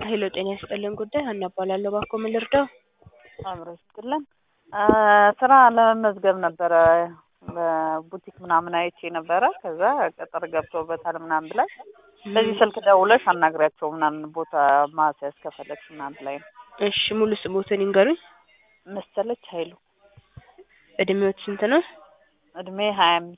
ሄሎ ጤና ይስጥልን ጉዳይ ሀና እባላለሁ። እባክዎ ምን ልርዳው? አብሮ ይስጥልን። ስራ ለመመዝገብ ነበረ በቡቲክ ምናምን አይቼ ነበረ። ከዛ ቅጥር ገብቶበታል ምናምን ብላኝ በዚህ ስልክ ደውለሽ አናግሪያቸው ምናምን ቦታ ማስያዝ ከፈለግሽ ምናምን ብላኝ ነው። እሺ ሙሉ ስሞትን ይንገሩኝ። መሰለች ኃይሉ እድሜዎት ስንት ነው? እድሜ ሀያ አምስት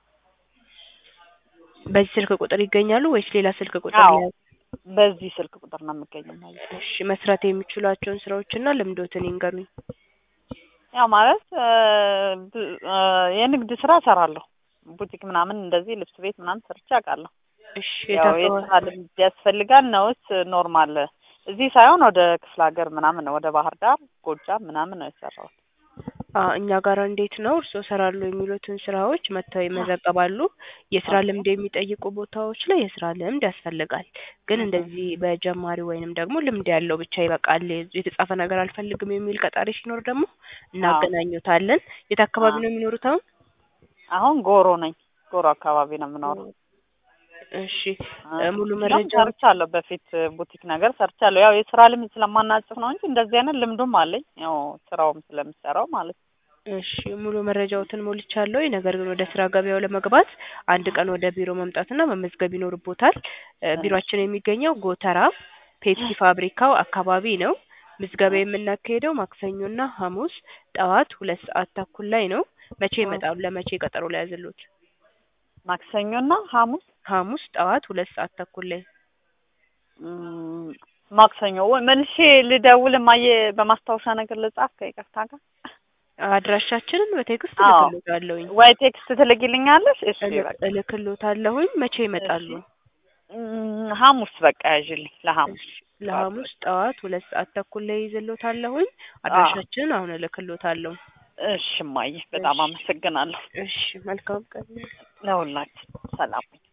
በዚህ ስልክ ቁጥር ይገኛሉ ወይስ ሌላ ስልክ ቁጥር አዎ ላይ? በዚህ ስልክ ቁጥር ነው የምገኘው ማለት ነው። እሺ መስራት የሚችሏቸውን ስራዎችና ልምዶትን ይንገሩኝ። ያው ማለት ብ- የንግድ ስራ እሰራለሁ። ቡቲክ ምናምን እንደዚህ ልብስ ቤት ምናምን ሰርቼ አውቃለሁ። እሺ ያው የት የስራ አካባቢ? ልምድ ያስፈልጋል ነውስ ኖርማል? እዚህ ሳይሆን ወደ ክፍለ ሀገር ምናምን ነው ወደ ባህር ዳር፣ ጎጃም ምናምን ነው የሰራሁት። አ እኛ ጋር እንዴት ነው እርስዎ እሰራለሁ የሚሉትን ስራዎች መጥተው ይመዘገባሉ። የስራ ኦኬ። ልምድ የሚጠይቁ ቦታዎች ላይ የስራ ልምድ ያስፈልጋል። ግን እህ እንደዚህ በጀማሪ ወይንም ደግሞ ልምድ ያለው ብቻ ይበቃል የተጻፈ ነገር አልፈልግም የሚል ቀጣሪ ሲኖር ደግሞ አዎ እናገናኙታለን። የት አካባቢ አዎ ነው የሚኖሩት አሁን? አሁን ጎሮ ነኝ። ጎሮ አካባቢ ነው የምኖረው። እሺ አ እ ሙሉ እዛም መረጃው ሰርቻለሁ። በፊት ቡቲክ ነገር ሰርቻለሁ። ያው የስራ ልምድ ስለማናጽፍ ነው እንጂ እንደዚህ አይነት ልምዱም አለኝ። ያው ስራውም ስለምሰራው ማለት ነው። እሺ ሙሉ መረጃዎትን ሞልቻለሁ። ነገር ግን ወደ ስራ ገበያው ለመግባት አንድ ቀን ወደ ቢሮ መምጣትና መመዝገብ ይኖርቦታል። እ እሺ ቢሮአችን የሚገኘው ጎተራ ፔፕሲ ፋብሪካው አካባቢ ነው። ምዝገባ እሺ የምናካሄደው ማክሰኞና ሐሙስ ጠዋት ሁለት ሰዓት ተኩል ላይ ነው። መቼ እሺ ይመጣሉ? ለመቼ ቀጠሮ ሊያዝልዎት? ማክሰኞና ሐሙስ ሐሙስ ጠዋት ሁለት ሰዓት ተኩል ላይ እም፣ ማክሰኞ ወይ መልሼ ልደውል ማየ በማስታወሻ ነገር ልጻፍ ከይቅርታ ጋር አድራሻችንን በቴክስት አዎ እልክልዎታለሁኝ ወይ ቴክስት ትልኪልኛለሽ? እሺ እልክ በቃ እልክልዎታለሁኝ። መቼ እሺ ይመጣሉ? እም፣ ሐሙስ በቃ ያዥልኝ ለሐሙስ እሺ ጠዋት ለሐሙስ በቃ ጠዋት ሁለት ሰዓት ተኩል ላይ ይዘልዎታለሁኝ። አዎ አድራሻችንን አሁን እልክልዎታለሁ። እሺ እማዬ በጣም እሺ አመሰግናለሁ። እሺ መልካም ቀን። ለሁላችን ሰላም